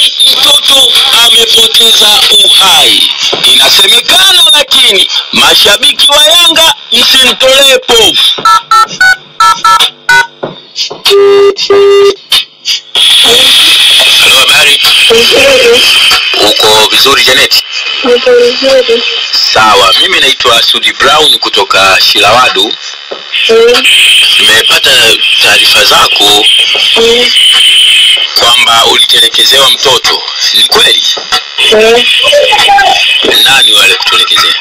mtoto amepoteza uhai. Inasemekana, lakini mashabiki wa Yanga msimtolee povu. Halo, habari? Uko vizuri Janet? Sawa, mimi naitwa Sudi Brown kutoka Shilawadu. Nimepata taarifa zako kwamba ulitelekezewa mtoto. Ni kweli? Nani wale kutelekezea?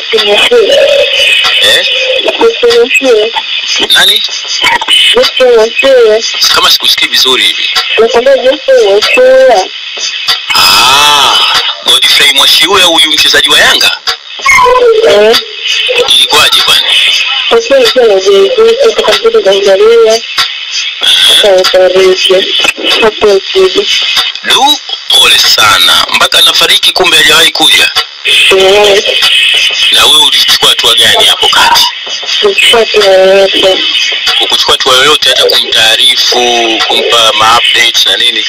Eh? Nani? Kama sikusikii vizuri hivi. Ah, Godfrey Mwashiuya huyu mchezaji wa Yanga? Ilikuwaje kwani? Du, pole sana. Mpaka nafariki kumbe hajawahi kuja. Na wewe ulichukua hatua gani hapo kati? Ukuchukua hatua yoyote hata kumtaarifu, kumpa ma-updates na nini?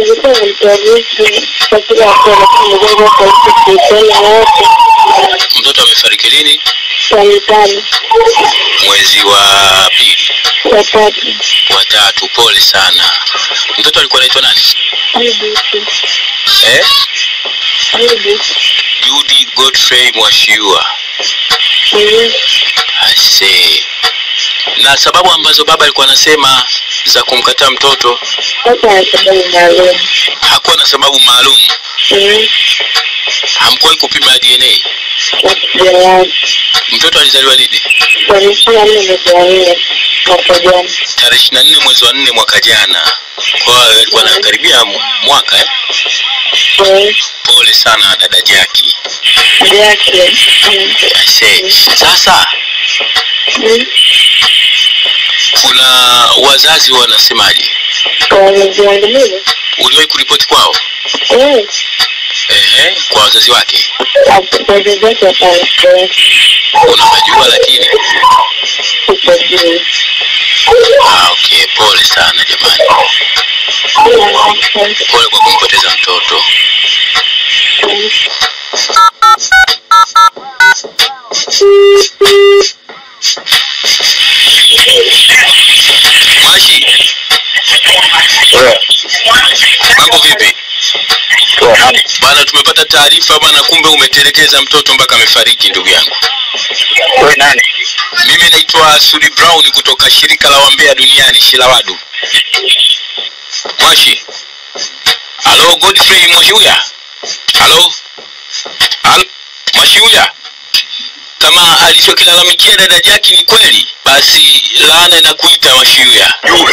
Mtoto amefariki lini? Mwezi wa pili, wa tatu. Pole sana. Mtoto alikuwa anaitwa nani? Eh? Judy Godfrey Mwashiua. I see. Na sababu ambazo baba alikuwa anasema za kumkataa mtoto hakuwa na sababu maalum. Hamkuwahi kupima DNA. Mtoto alizaliwa lini? Tarehe ishirini na nne mwezi wa nne mwaka jana. Kwa hiyo alikuwa anakaribia mu- mwaka eh? Pole sana dada Jaki. I see. Sasa kuna wazazi wanasemaje? Uliwahi kuripoti kwao? Ehe, kwa wazazi wake unawajua, lakini ah, okay. Pole sana jamani, pole kwa kumpoteza mtoto. Mwashi, mambo vipi bana? Tumepata taarifa bana, kumbe umetelekeza mtoto mpaka amefariki. Ndugu yangu, mimi naitwa Sudi Brown kutoka shirika la wambea duniani Shilawadu. Mwashi, halo Godfrey Mwashiuya, halo halo Mwashiuya, kama alichokilalamikia dada Jaki ni kweli, basi laana inakuita Mwashiuya. juu